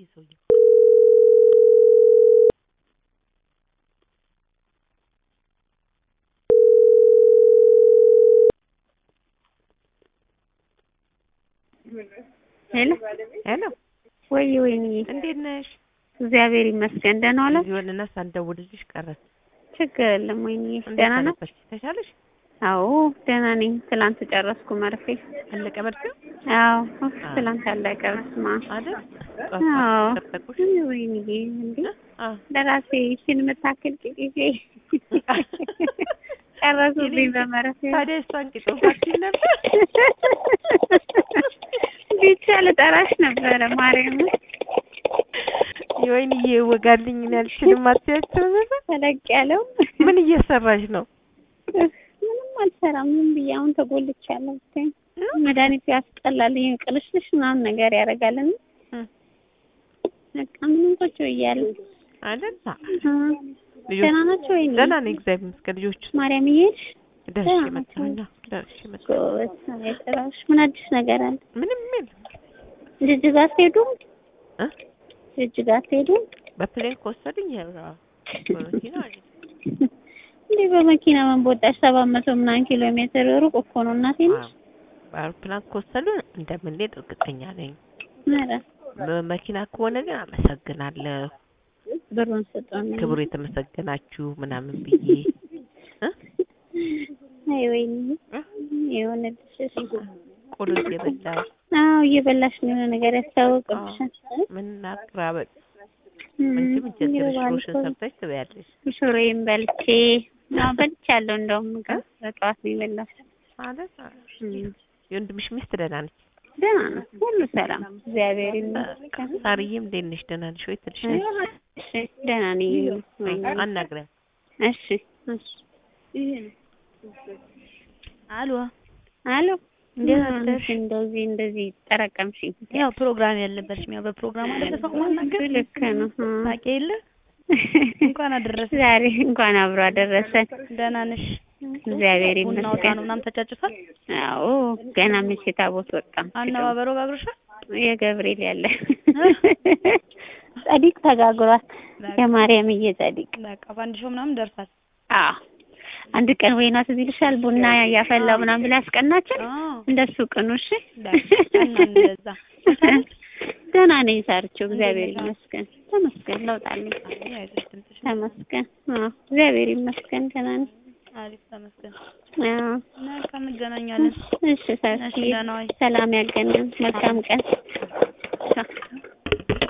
ሰውዬው ሄሎ ሄሎ ወይ ወይኔ እንዴት ነሽ? እግዚአብሔር ይመስገን ደህና ዋላችሁ? እዚህ ሆነና ሳንደውልልሽ ቀረን። ችግር የለም ወይኔ እንዴት ደህና ነው? ሰነበትሽ? ተሻለሽ? አዎ ደህና ነኝ። ትላንት ጨረስኩ መርፌ። አለቀ መድከም አዎ ኡፍ፣ ትላንት አለቀ። በስመ አብ አይደል? አዎ ጠጠቁሽ? ወይኔ እንዴ አዎ ለራሴ ይህችን የምታክል ቂጤ ጨረሱብኝ በመርፌ። ታዲያ እሷን ቂጦ ፋክሲን ነበር ብቻ ልጠራሽ ነበረ ማርያም የወይንዬ ወጋልኝ ያልሽንም አትያቸው ነበር። ተለቅ ያለው ምን እየሰራሽ ነው? ምንም አልሰራም። ምን ብዬ አሁን ተጎልቻለሁ። ብታይ መድኃኒቱ ያስጠላል። ይሄ ቅልሽልሽ ምናምን ነገር ያደርጋልና እም። በቃ ምንም ቁጭ ብያለሁ። አይደል? እ ልጆች ደህና ናቸው ወይ? ደህና ነኝ እግዚአብሔር ይመስገን። ልጆቹ ማርያም እየሄድሽ ደርሼ ደህና መጣሁኝ። ናቸው። አዎ፣ ደርሼ መጣሁ። ጎበዝ አይጠራሽ። ምን አዲስ ነገር አለ? ምንም የለም ጅጅጋ አትሄዱም? እ ጅጅጋ አትሄዱም? በፕሌን ከወሰዱኝ ያው በመኪና አይደል? እንዴ በመኪና ምን በወጣሽ? ሰባት መቶ ምናምን ኪሎ ሜትር ሩቅ እኮ ነው እናቴ ነሽ። አዎ፣ በአውሮፕላን ከወሰዱን እንደምንሄድ እርግጠኛ ነኝ። ኧረ በመኪና ከሆነ ግን አመሰግናለሁ። ብሩን ስጡን። ክብሩ የተመሰገናችሁ ምናምን ብዬ እ አይ ወይኔ እ የሆነ ልጅ ቆሎ እየበላሁ አዎ እየበላሽ ነው የሆነ ነገር ያስታውቅብሻል። ምን አቅራበጥ እም፣ አንቺም እንጀት ይገባል ሽሮሽን እኮ። ሰርተሽ ትበያለሽ ሽሮዬን በልቼ አዎ በልቻለሁ። እንደውም ምግብ በጠዋት ነው የበላሁት። ማለት እም፣ የወንድምሽ ሚስት ደህና ነች? ደህና ነው ሁሉ ሰላም እግዚአብሔር ይመስገን። ሳርዬም እንዴት ነሽ? ደህና ነሽ ወይ ትልሻለሽ? እሺ ደህና ነኝ። ወይኔ አናግሪያት። እሺ እሺ አሎ አሎ እንዴት ምን አደርሽ? እንደዚህ እንደዚህ ጠረቀምሽኝ? ያው ፕሮግራም ያልነበረሽም ያው በፕሮግራም አለ ሰው ማናገር ልክ ነው። እ። ታውቂ የለ እንኳን አደረሰ ዛሬ እንኳን አብሮ አደረሰን። ደህና ነሽ? እግዚአብሔር ቡና ወጣ ይመስገን። ነው ምናምን ተጫጭቷል። አዎ ገና መቼ ታቦት ወጣ? አነባበሮ ጋግሮሻል። የገብርኤል ያለ ጸዲቅ ተጋግሯል። የማርያምዬ ጸዲቅ በቃ ፋንዲሾ ምናምን ደርሳል። አዎ አንድ ቀን ወይና ትዝ ይልሻል ቡና ያፈላው ምናምን ብላ ያስቀናችን አዎ እንደሱ ቅኑ። እሺ ቀና እንደዛ ደህና ነኝ ሳርቸው፣ እግዚአብሔር ይመስገን። ተመስገን ለውጥ አለኝ። አይ አይዞሽ ድምፅሽ ተመስገን። አዎ እግዚአብሔር ይመስገን ደህና ነኝ። አሪፍ ተመስገን። አዎ በቃ እንገናኛለን። እሺ ሳርዬ፣ እሺ ደህና ዋይ። ሰላም ያገናኝ። መልካም ቀን።